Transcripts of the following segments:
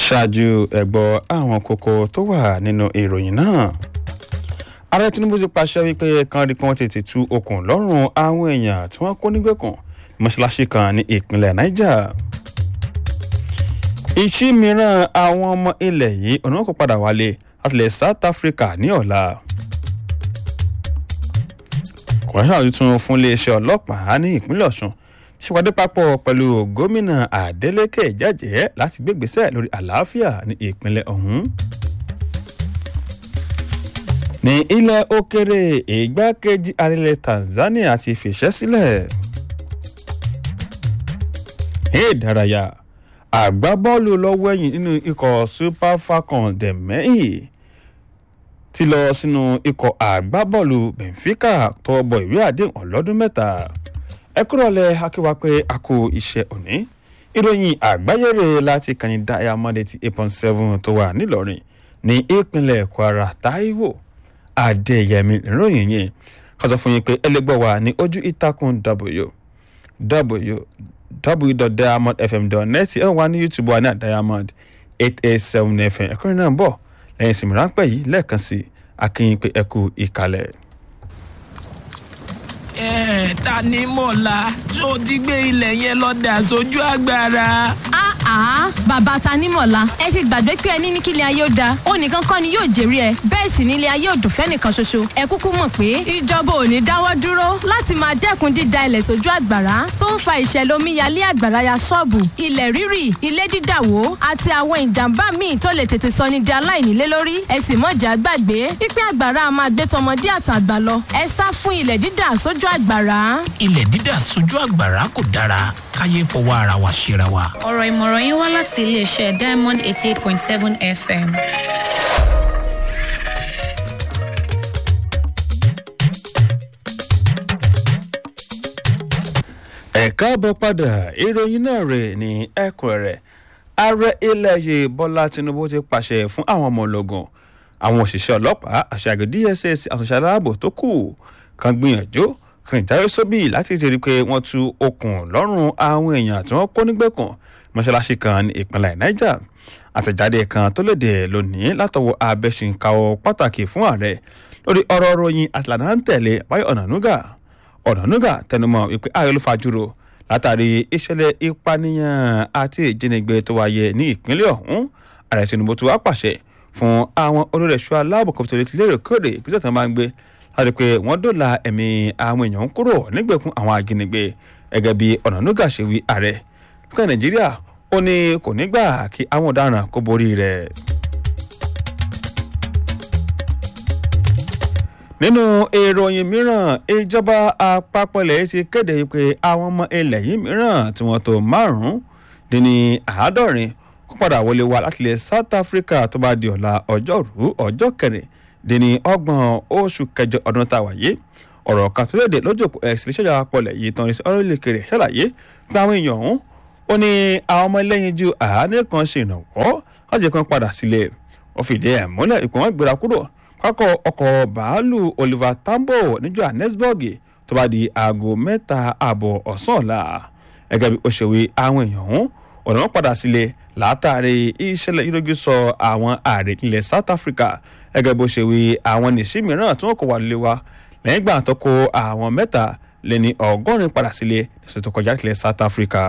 ṣáájú ẹ̀gbọ́ àwọn kókó tó wà nínú ìròyìn náà ààrẹ tinubu ti pàṣẹ wípé kan rí kan tètè tú okùn lọ́rùn àwọn èèyàn tí wọ́n kó nígbèkùn mọ́ṣáláṣí kan ní ìpínlẹ̀ niger ìṣí mìíràn àwọn ọmọ ilẹ̀ yìí ọ̀nà kò padà wálé láti ilẹ̀ south africa ní ọ̀la kọ̀ọ̀ṣà tuntun fún iléeṣẹ́ ọlọ́pàá ní ìpínlẹ̀ ọ̀ṣun ṣèpàdé papọ̀ pẹ̀lú gómìnà adeleke jẹ́jẹ́ láti gbégbèsè lórí àlàáfíà ní ìpínlẹ̀ ọ̀hún. ní ilẹ̀ òkèrè ìgbákejì arílẹ̀ tanzania ti fìṣẹ́ sílẹ̀. ní ìdárayá àgbábọ́ọ̀lù lọ́wọ́ ẹ̀yìn nínú ikọ̀ super falcons dẹ̀mẹ́yì ti lọ sínú ikọ̀ àgbábọ́ọ̀lù benfica tọwọ́ bọ ìwé àdéhùn ọlọ́dún mẹ́ta ẹ kúrọ̀lẹ́ akíwá pé a kò iṣẹ́ òní ìròyìn àgbáyére láti kàní diamond eighty eight point seven tó wà nílọrin ní ìpínlẹ̀ kwara taiwo adéyẹmí ìròyìn yẹn ká sọ fún yín pé ẹlẹgbẹ́ wa ní ojú ìtàkùn w www.diamondfm.net ẹ wà ní youtube wa ní diamond eight eight seven fm ẹ̀kọ́rin náà ń bọ̀ lẹ́yìn ìsinmi ráńpẹ́ yìí lẹ́ẹ̀kan sí akínyìn pé ẹ kú ìkàlẹ̀ ẹ ta ni mọ̀lá tó ti gbé ilẹ̀ yẹn lọ dà sójú agbára. àá bàbá ta ní mọ̀lá ẹ ti gbàgbé pé ẹni ní kílẹ̀ ayé ó da ó nìkan kọ́ ni yóò jèrè ẹ bẹ́ẹ̀ sì nílé ayé òdùn fẹ́nìkan ṣoṣo ẹ kúkú mọ̀ pé ìjọba ò ní dáwọ́ dúró láti máa dẹ́kun dída ilẹ̀ sójú àgbàrá tó ń fa ìṣẹ̀lẹ̀ omíyalé àgbàrá ya ṣọ́ọ̀bù ilẹ̀ rírì ilé dídàwó àti àwọn ìjàmbá míì tó lè tètè sọ ní di aláìnílé lórí ẹ sì mọ̀jà gbàgbé pípẹ́ àgbàrá máa gbé tọmọdé àtàgbà lọ ẹ sá fún ilẹ̀ dídà sójú àgbàrá. ilẹ̀ dídà sójú àgbàrá kò dára káyé fọwọ́ ara wa ṣera wa. ọ̀rọ̀ ìmọ̀ràn yín wá láti iléeṣẹ́ diamond eighty eight point seven fm. ẹ̀ka bọ̀ padà ìròyìn náà rẹ̀ ní ẹ̀kúnrẹ́rẹ́ ààrẹ ilẹ̀ yìí bọ́lá tinubu ti pàṣẹ fún àwọn ọmọ ológun àwọn òṣìṣẹ́ ọlọ́pàá àṣàgò dss àtúnṣe aláàbò tó kù kan gbìyànjú kan ìdáwé sóbì láti ti rí i pé wọ́n tú okùn lọ́rùn àwọn èèyàn tí wọ́n kó nígbèkùn mọ́ṣáláṣí kan ní ìpínlẹ̀ niger àtẹ̀jáde kan tó léde lónìí látọwọ́ abẹ́sìnkáwọ́ pàtàkì fún ààrẹ lórí ọ̀rọ̀ ròyìn àtìlànà ń tẹ̀lé báyọ̀ ọ̀nànúgà ọ̀nànúgà tẹnumọ́ wípé ààrẹ ló fajúro látàrí ìṣẹ̀lẹ̀ ìpànìyàn àti ìjínigbé tó wáyé ní ìpínlẹ̀ ọ̀hún ààrẹ tinubu tó wá pàṣẹ fún àwọn olórí ẹ̀ṣọ́ aláàbò kòtò létí lérèkórè ìpínlẹ̀ tó máa ń gbé láti pé wọ́n dóòlà ẹ̀mí àwọn èèyàn kúrò nígbèkùn àwọn ajínigbé gẹ́gẹ́ bí ọ̀nànúgà ṣe wí ààrẹ lókè nàìjíríà ó ní kò ní gbà kí àwọn ọ̀daràn kó borí rẹ̀. nínú ìròyìn mìíràn ìjọba àpapọ̀ ilẹ̀ ti kéde pé àwọn ọmọ ilẹ̀ yìí mìíràn tí wọ́n tó márùn-ún dín ní àádọ́rin kó padà wọlé wá láti ilẹ̀ south africa tó bá di ọ̀la ọjọ́rú ọjọ́ kẹrin dín ní ọgbọ̀n oṣù kẹjọ ọdún tá a wáyé ọ̀rọ̀ kan tó léde lójú òpó ẹ̀sìn iṣẹ́ ìjọba pọ̀lẹ̀ yìí tán ní ọ̀rẹ́lẹ̀kẹrẹ ṣàlàyé pé àwọn èèyàn ọ̀hún ó ní àwọn ọmọ ẹlẹ́yin ju àánú kan ṣe ìrànwọ́ láti kan padà sílẹ̀ ó fìdí ẹ̀ múlẹ̀ ìpò wọn gbéra kúrò pákọ̀ ọkọ̀ bàálù oliver tambo ní johannesburg tó bá di aago mẹ́ta ààbọ̀ ọ̀sán ọ̀la gẹ́gẹ́ bí ó ṣe wí àwọn èèyàn ọ̀hún ọ̀nà wọn padà sílẹ̀ látàrí ìṣẹ̀lẹ̀ ìrógì sọ àwọn ààrẹ ilẹ̀ south africa gẹ́gẹ́ bó ṣe wí àwọn nìṣí mìíràn tí wọ́n kọ̀ wá lé wa lẹ́yìn ìgbà tó kó àwọn mẹ́ta lé ní ọgọ́rin padà sílẹ̀ lọ́sẹ̀ tó kọjá ilẹ̀ south africa.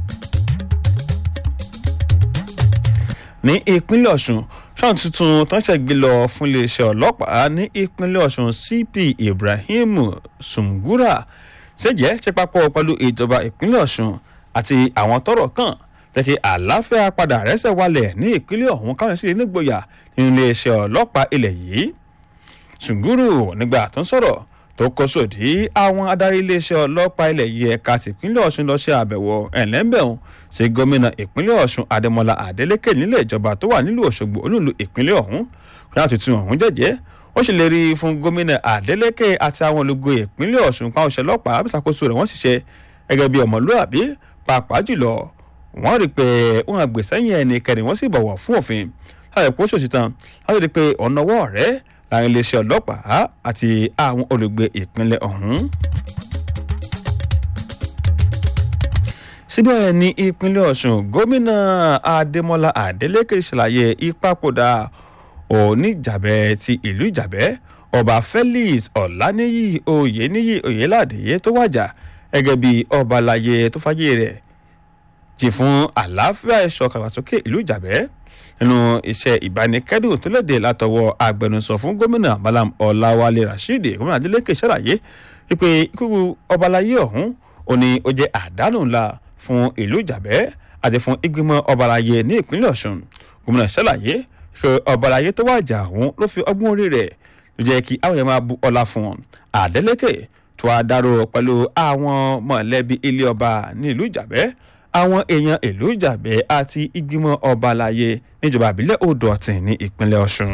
ní ìpínlẹ̀ ọ̀ṣun ṣáà tuntun tó ń ṣẹ̀gbẹ́ lọ fún iléeṣẹ́ ọlọ́pàá ní ìpínlẹ̀ ọ̀ṣun cp ibrahim sungura ṣèjẹ́ ṣe papọ̀ pẹ̀lú ìjọba ìpínlẹ̀ ọ̀ṣun àti àwọn tọrọ kàn jẹ́kí àlàáfíà padà rẹ́sẹ̀ wálẹ̀ ní ìpínlẹ̀ ọ̀hún káwọn sì nígboyà nínú iléeṣẹ́ ọlọ́pàá ilẹ̀ yìí sunguru nígbà tó ń sọ̀rọ̀ tó kó sòdí àwọn adarí iléeṣẹ́ ọlọ́pàá ilẹ̀ yìí ẹ̀ka tìpínlẹ̀ ọ̀ṣun lọ ṣe àbẹ̀wò ẹ̀lẹ́mbẹ̀hún sí gómìnà ìpínlẹ̀ ọ̀ṣun adémọlá adélèké nílé ìjọba tó wà nílùú òṣogbo olúùlú ìpínlẹ̀ ọ̀hún láti tún ọ̀hún jẹ́jẹ́ ó sì lè rí i fún gómìnà adélèké àti àwọn olùgbé ìpínlẹ̀ ọ̀ṣun káwọn ṣe ọlọ́pàá àbísàkóso rẹ̀ wọ́n ṣiṣẹ́ gẹ́gẹ́ bí ọmọlúàbí pàápàá jùlọ wọ́n rí i pé wọ́n àgbèsẹ́yìn ẹnikẹ́ni wọ́n sì bọ̀wọ̀ fún òfin láti pọ́ ṣòṣìtàn láti rí i pé ọ̀nà ọwọ́ rẹ̀ láàrin iléeṣẹ́ ọlọ́pàá àti àwọn olùgbé ìpínlẹ̀ ọ̀hún. síbẹ̀ ní ìpínlẹ̀ ọ̀ṣun gómìnà adémọlá adélèké ṣàlàyé ìpapòdà oníjàbẹ́ ti ìlú ìjàbẹ́ ọba felix ọ̀làníyì oyèníyì oyèládé tó wàjà gẹ́gẹ́ bí ọba àlàyé tó fàyè rẹ̀ jì fún àlàáfíà ẹ̀ṣọ́ kàwásókè ìlú ìjàbẹ́ nínú iṣẹ́ ìbánikẹ́dùn tó léde látọwọ́ agbẹnusọ fún gómìnà malam ọláwálé rasheed gómìnà adeleke ṣàlàyé wípé ikú ọba àlàyé ọ̀hún ó ní ó jẹ́ àdánù ńlá fún ìlú ìjàbẹ́ àti fún ìgbìmọ̀ ọba àlàyé ní ìpínlẹ̀ ọ̀ṣun gómìnà ṣàlàyé pé ọba àlàyé tó wàjà ọ̀hún ló fi ọgbọ́n orí rẹ̀ ló jẹ́ kí àwọn èèyàn máa bu ọlá fún wọn adeleke tó a dárò pẹ̀lú àwọn mọ̀lẹ́bí ilé ọba ní ìlú ìjàbẹ́ àwọn èèyàn ìlú ìjàbẹ́ àti ìgbìmọ̀ ọba àlàyé níjọba àbílẹ̀ odò ọ̀tìn ní ìpínlẹ̀ ọ̀ṣun.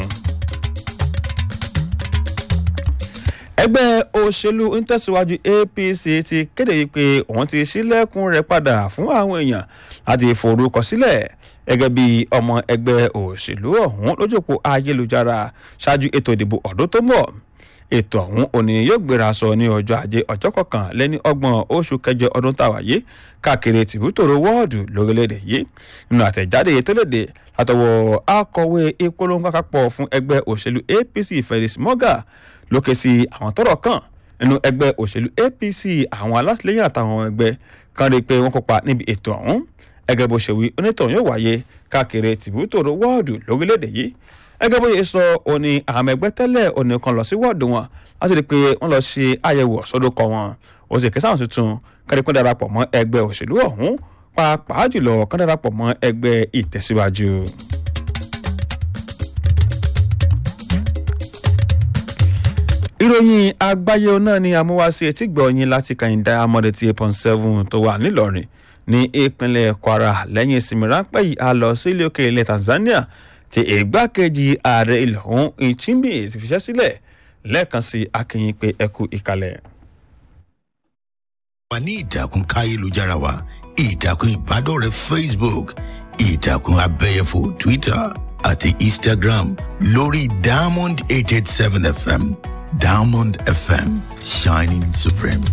ẹgbẹ́ òṣèlú ntẹ̀síwájú apc ti kéde wípé òun ti ṣílẹ̀kùn rẹ̀ padà fún àwọn èèyàn láti forúkọ sílẹ̀ gẹ́gẹ́ bí ọmọ ẹgbẹ́ òṣèlú ọ̀hún lójúpọ̀ ayélujára ṣáájú ètò ìdìbò ọdún tó ń bọ̀ ètò ọ̀hún òní yóò gbéra sọ ní ọjọ́ ajé ọjọ́ kọkànlẹ́ni ọgbọ̀n oṣù kẹjọ ọdún tàwa yìí káàkiri tìbútòrò wọ́ọ̀dù lórílẹ̀‐èdè yìí nínú àtẹ̀jáde tó léde látọwọ́ akọ̀wé ìpolongo àpapọ̀ fún ẹgbẹ́ òṣèlú apc felix moga lókè sí àwọn tọ́rọ̀ kàn nínú ẹgbẹ́ òṣèlú apc àwọn alátìlẹyìn àtàwọn ẹgbẹ́ kan rí i pé wọ́n kópa níbi ètò ọ̀hún ẹgẹ́ bó ṣe wí onítọ̀hún yóò wáyé káàkiri tìbútòrò wọ́ọ̀dù lórílẹ̀‐èdè yìí ẹgẹ́ bó ṣe sọ òní àwọn ẹgbẹ́ tẹ́lẹ̀ òní kan lọ sí wọ́ọ̀dù wọn láti rí i pé wọ́n lọ ṣe àyẹ̀wò ọ̀sọ́dọ̀kọ wọn ó sì kẹsàn-án tuntun kárí pé darapọ̀ mọ́ ẹgbẹ́ òṣèlú ọ̀hún pàápàá jùlọ kán darapọ̀ mọ́ ẹgbẹ́ ìtẹ̀síwájú. ìròyìn àgbáyé náà ni amúwáṣe etí gbọ̀nyìn láti kàyìndà amọ̀dé tí eight point seven tó wà nílọrin ní ìpínlẹ̀ kwara lẹ́yìn ìsinmi ráńpẹ́ yìí a lọ sí ilé òkè ilẹ̀ tanzania tí ìgbákejì ààrẹ ilẹ̀ ọ̀hún ìchimbi ti fiṣẹ́ sílẹ̀ lẹ́ẹ̀kan sí akínyìn pé ẹkú ìkàlẹ̀. wà ní ìtàkùn káyélujára wa ìtàkùn ìbádọ́rẹ̀ẹ́ facebook ìtàkùn abẹ́yẹfò twitter àti instagram lórí diamond eight eight seven fm diamond fm shining supreme.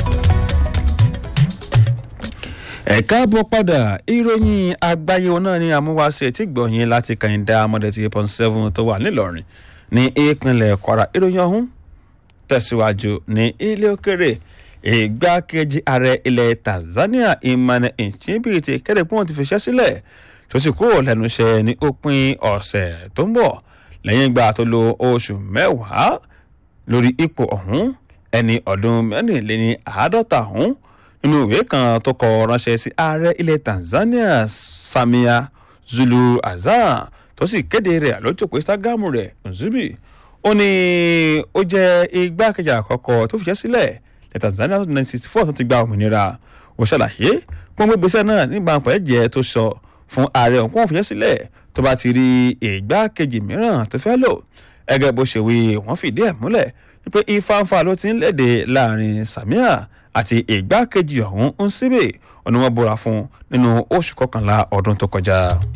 ẹ káàbọ̀ padà ìròyìn àgbáyé náà ni àmúwáṣe tí gbọ̀nyìn láti kàyìndà amọ̀dé tí eight point seven tó wà nílọrin ní ìpínlẹ̀ kwara ìròyìn ọ̀hún tẹ̀síwájú ní ilé òkèrè ìgbákejì ààrẹ ilẹ̀ tanzania emmanuel nchimbi ti kéde pé wọ́n ti fiṣẹ́ sílẹ̀ tó sì kúrò lẹ́nu iṣẹ́ ní òpin ọ̀sẹ̀ tó ń bọ̀ lẹ́yìn ìgbà tó lo oṣù mẹ́wàá lórí ipò ọ̀hún ẹni ọdún mẹ́rìnléní àádọ́ta ọ̀hún nínú ìwé kan tó kọ ránṣẹ́ sí ààrẹ ilẹ̀ tanzania samia zulu azan tó sì kéde rẹ̀ lójúpọ̀ instagram rẹ̀ nzubi ó ní ó jẹ́ igbákejì àkọ́kọ́ tó fiṣẹ́ sílẹ̀ ní tanzania tó nineteen sixty four tó ti gba òmìnira ó ṣàlàyé pọ́n gbégbèsè náà nígbà pẹ́ẹ́jẹ́ tó sọ fún ààrẹ òun kó wọn fiṣẹ́ sílẹ̀ tó bá ti rí ìgbákejì mìíràn tó fẹ́ lò ẹgẹ́ bó ṣe wí wọ́n fìdí ẹ̀ múlẹ̀ wípé ifáǹfà ló ti ń léde láàrin samia àti ìgbákejì ọ̀hún ń síbè ọ̀nà wọn búra fún nínú oṣù kọkànlá ọdún tó kọjá.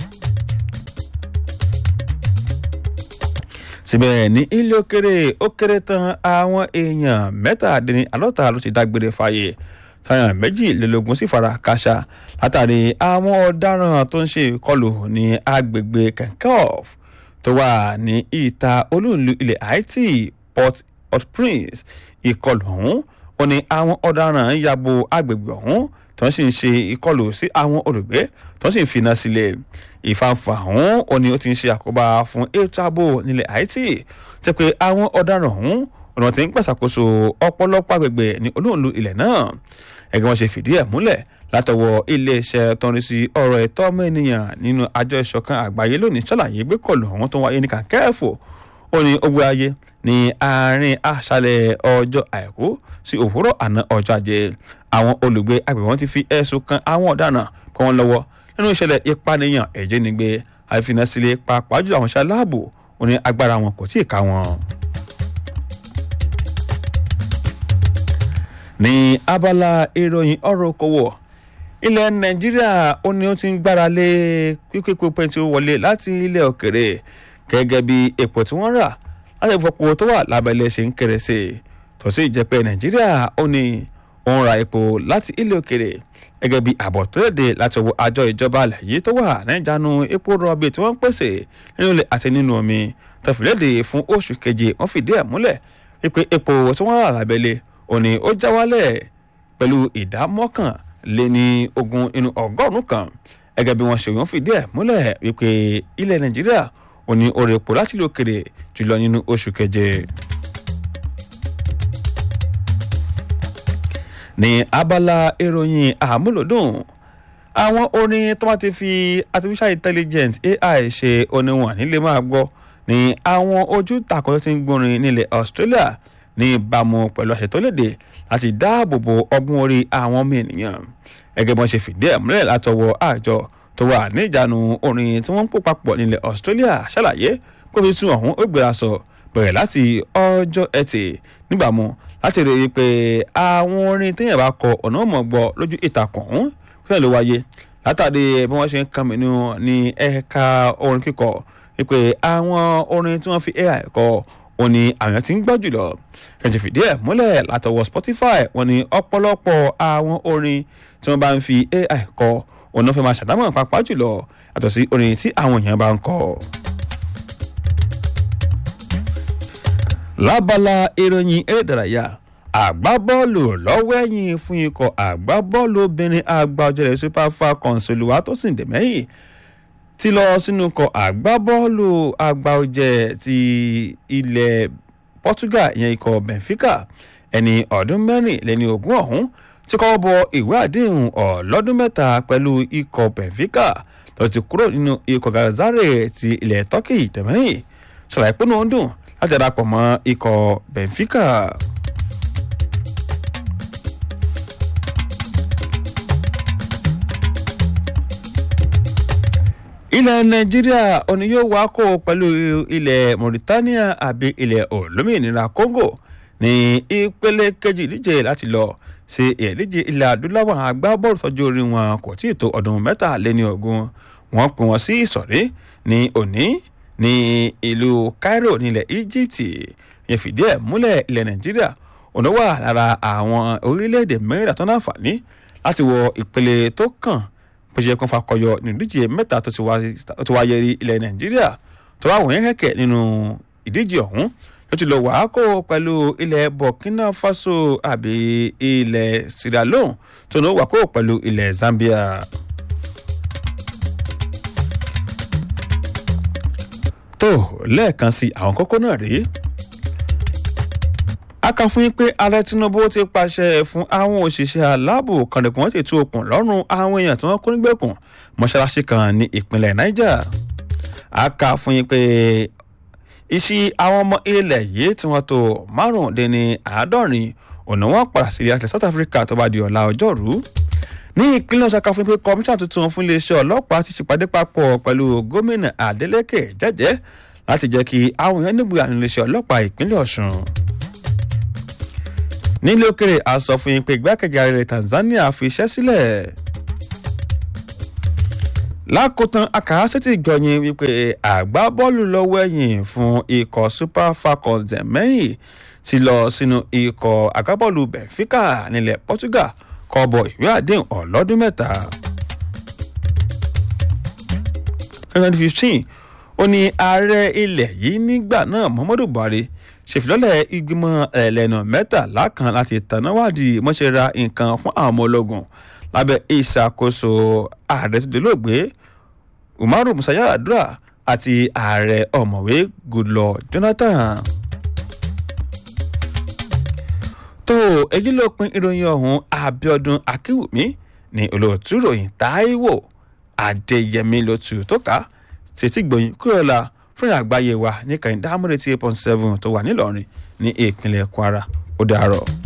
síbẹ̀ ní ilé òkèrè ó kéré tán àwọn èèyàn mẹ́tàdínní àlọ́ta ló ti dágbére fáyé táyà méjìlélógún sì fara káṣá látàrí àwọn ọ̀daràn tó ń ṣe ìkọlù ní agbègbè kankoff tó wà ní ìta olúùlú ilẹ̀ haiti port au prince ìkọlù ọ̀hún ó ní àwọn ọ̀daràn ń yabo agbègbè ọ̀hún tó ń sì ń ṣe ìkọlù sí àwọn olùgbé tó ń sì ń finá sílẹ̀ ìfàǹfà ọ̀hún ó ní ó ti ń ṣe àkóbá fún ètò ààbò nílẹ̀ haiti tẹ́ pé àwọn ọ̀daràn ọ̀hún ọ̀nà tí ń pàṣàkóso ọ̀pọ̀lọpọ̀ agbègbè ní olóòlù ilẹ̀ náà ẹgbẹ́ wọn ṣe fìdí ẹ̀ múlẹ̀ látọwọ́ iléeṣẹ́ tó ń rí sí ọ̀rọ̀ ẹ̀tọ́ ọmọ ènìyàn nínú àjọ ìṣọ̀kan àgbáyé lónìí ṣàlàyé gbé kọlù ọ̀hún tó wáyé ní kàkẹ́ẹ̀fò ó ní ó gbé ayé ní àárín àṣálẹ̀ ọjọ́ àìkú sí òwúrọ̀ àná ọjọ́ ajé àwọn olùgbé agbègbè wọn ti fi ẹ̀sùn kan àwọn ọ̀daràn kọ́ wọn lọ́wọ́ nínú ìṣẹ̀lẹ̀ ìpànìyàn ẹ̀jẹ̀nigbé àìfinasílẹ̀ pàápàá jù àwọn iṣẹ́ aláàbò ó ní agbára wọn kò tí ì ká wọn. ní abala ìròyìn ọ̀rọ̀ okòwò ilẹ̀ nàìjíríà ó ní ó ti ń gbára lé pípépo pẹ́ntì wọlé láti ilẹ̀ òkèrè gẹ́gẹ́ bí epo tí wọ́n rà láti ìfọpo tó wà lábẹ́lẹ̀ ṣe ń kéré sí i tó sì jẹ́ pé nàìjíríà ó ní ó ń ra epo láti ilé òkèrè gẹ́gẹ́ bí àbọ̀ tó léde láti ọwọ́ àjọ ìjọba alẹ̀ yìí tó wà níjànú epo rọ̀bì tí wọ́n ń pèsè nínú ilẹ̀ àti nínú omi tẹ̀fìlédè fún oṣù keje wọ́n fìdí ẹ̀ múlẹ̀ wípé epo tí wọ́n rà lábẹ́lé òní ó já wálẹ̀ pẹ̀lú ìdá mọ́kànléní ogún inú ọgọ́rùn-ún kan gẹ́gẹ́ bí wọ́n ṣe wọ́n fìdí ẹ̀ múlẹ̀ wípé ilẹ̀ nàìjíríà òní oore epo láti ilé òkèrè jùlọ nínú oṣù keje. ní abala ìròyìn àmúlòdùn àwọn orin tó bá ti fi artificial intelligence ai ṣe oníwọ̀n nílé máa gbọ́ ní àwọn ojú tàkọ́ tó ti ń gbórin nílẹ̀ australia ní ìbámu pẹ̀lú àṣẹ tó léde láti dáàbò bo ọgbọ́n orí àwọn ọmọ ènìyàn gẹ́gẹ́ bí wọ́n ṣe fìdí ẹ̀ múlẹ̀ látọwọ́ àjọ tó wà ní ìjánu orin tí wọ́n ń pò papọ̀ nílẹ̀ australia ṣàlàyé pé fi tún ọ̀hún ó gbéra sọ bẹ̀rẹ̀ láti ọjọ́ ẹtì nígbàmú láti rí i pé àwọn orin téèyàn bá kọ ọ̀nà mọ̀ gbọ́ lójú ìtàkùn ọ̀hún fúnẹ̀ ló wáyé látàrí bí wọ́n ṣe ń kàn mí ní ẹ̀ka orin kíkọ wípé àwọn orin tí wọ́n fi ai kọ wọn ni àwọn tí ń gbọ́ jùlọ kẹ̀jẹ̀ fìdí ẹ̀ múlẹ̀ látọwọ́ spotify wọn ni ọ̀pọ̀lọpọ̀ àwọn orin tí wọ́n bá ń fi ai kọ òun náà fẹ́ máa ṣàdámọ̀ pàápàá jùlọ yàtọ̀ sí orin tí àwọn èèyàn bá ń kọ. lábala ìròyìn eré ìdárayá àgbábọ́ọ̀lù lọ́wọ́ ẹ̀yìn fún ikọ̀ àgbábọ́ọ̀lù obìnrin àgbàjọlẹ̀ super falcons olùwàtòsìn dẹ̀mẹ́yìn ti lọ sínú ikọ̀ àgbábọ́ọ̀lù àgbàjẹ ti ilẹ̀ portugal ìyẹn ikọ̀ benfica ẹni ọdún mẹ́rin lẹ́ni ogún ọ̀hún ti kọ́ bọ ìwé àdéhùn ọlọ́dún mẹ́ta pẹ̀lú ikọ̀ benfica tó ti kúrò nínú ikọ̀ galazare ti ilẹ̀ turkey dẹ̀mẹ́yìn ṣàlàyé pé ó ń dùn láti darapọ̀ mọ́ ikọ̀ benfica. ilẹ̀ nàìjíríà òní yóò wá kó pẹ̀lú ilẹ̀ mauritania àbí ilẹ̀ olómìnira congo ní ìpele kejì ìdíje láti lọ sí ìdíje ilẹ̀ adúláwọ̀ agbábọ́ọ̀lù tọ́jú orí wọn kò tí ì tó ọdún mẹ́tàléní ogún wọ́n pè wọ́n sí ìsọ̀rí ní òní ní ìlú cairo nílẹ̀ egypt yẹn fìdí ẹ̀ múlẹ̀ ilẹ̀ nàìjíríà òun wà lára àwọn orílẹ̀-èdè mẹ́rìnlá tó náǹfààní láti wọ ìpele tó kàn bó ṣe kàn fakọyọ nínú ìdíje mẹ́ta tó ti wáyé rí ilẹ̀ nàìjíríà tó wà wọ̀nyẹn kẹ̀kẹ́ nínú ìdíje ọ̀hún ló ti lọ wàá kó pẹ̀lú ilẹ̀ burkina faso àbí ilẹ̀ sierra leone tó ní ó wà kó pẹ̀lú ilẹ̀ zambia. tó lẹ́ẹ̀kan sí àwọn kókó náà rèé a kà fún yín pé ààrẹ tinubu ti pàṣẹ fún àwọn òṣìṣẹ́ aláàbò kànlẹ̀kùn ti tú okùn lọ́rùn àwọn èèyàn tí wọ́n kó nígbèkùn mọ́ṣáláṣí kan ní ìpínlẹ̀ niger a kà fún yín pé iṣẹ́ àwọn ọmọ ilẹ̀ yìí tí wọ́n tó márùndínní àádọ́rin ọ̀nà wọn padà sí ilẹ̀ south africa tó bá di ọ̀la ọjọ́rú ní ìpínlẹ̀ ọ̀sán kan fún pé kọmíṣán tuntun fún iléeṣẹ́ ọlọ́pàá ti ṣèpàdé papọ̀ pẹ̀lú gómìnà adeleke jẹ́jẹ́ láti jẹ́ kí àwọn èèyàn nígbà nínú iléeṣẹ́ ọlọ́pàá ìpínlẹ̀ ọ̀sùn nílé òkèrè a sọ fún yín pé igbákejì ààrẹ tanzania fi iṣẹ́ sílẹ̀ lákòótán akàásẹ́tì gbọ̀nyìn wípé àgbábọ́ọ̀lù lọ́wọ́ ẹ̀yìn fún ikọ̀ super falcons dẹ̀mẹ́yìn ti lọ sínú ikọ̀ àgbábọ́ọ̀lù benfica nílẹ̀ portugal kọ́bọ̀ ìwé àdéhùn ọlọ́dún mẹ́ta. twenty fifteen ó ní ààrẹ ilẹ̀ yìí nígbà náà muhammadu buhari ṣèfilọ́lẹ̀ ìgbìmọ̀ ẹlẹ́nu mẹ́tàlá kan láti tànáwádìí mọ́ṣẹ́ra nǹkan fún àwọn ọmọ ológun lábẹ́ ìṣàkóso ààrẹ tó dolóògbé umaru musa yaradua àti ààrẹ ọ̀mọ̀wé goodluck jonathan. tó èyí ló pin ìròyìn ọ̀hún abiodun akiwumi ní olóòtú ròyìn taiwo adéyẹmí ló tù tó ká tètè gbòyìn kúrò la fún àgbáyé wa ní kàìndá amúrètí eight point seven tó wà nílọrin ní ìpínlẹ̀ kwara ó dàárọ̀.